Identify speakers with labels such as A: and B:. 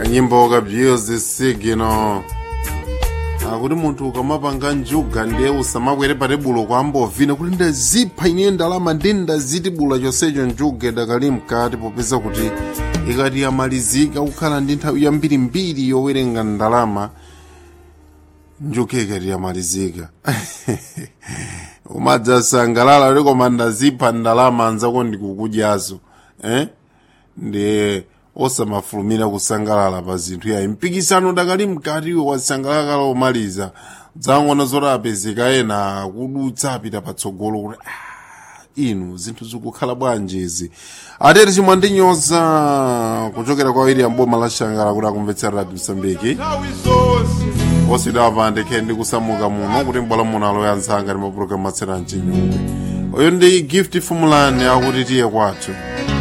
A: kanyimbo ka byiyozi sigino akuti munthu ukamapanga njuga ndiye usamakwere pa tebulo kwambovina kuti ndazipha ine ndalama ndi ndazitibula chonsecho njuga idakali mkati popeza kuti ikati yamalizika kukhala ndi nthawi yambirimbiri yowerenga ndalama njuga ikati yamalizika umadzasangalala kuti koma ndazipha ndalama anzako ndikukudyazo eh? ndiye osamafulumira kusangalala pa zinthu yayi mpikisano dakali mkatiwo wasangalala kala omaliza dzang'ono zoti apezeka ena akudutsa apita patsogolo kuti "Ah, inu zinthu zikukhala bwanjezi atete chimwe ndinyoza kuchokera kwa william boma la shangala kuti akumvetsera radio msambiki osidapa ndikhe ndikusamuka muno kuti mbwala muno aloya nzanga ndi mapulogalamu atsera mchinyungwe uyu ndi gift fumulani akuti tiye kwathu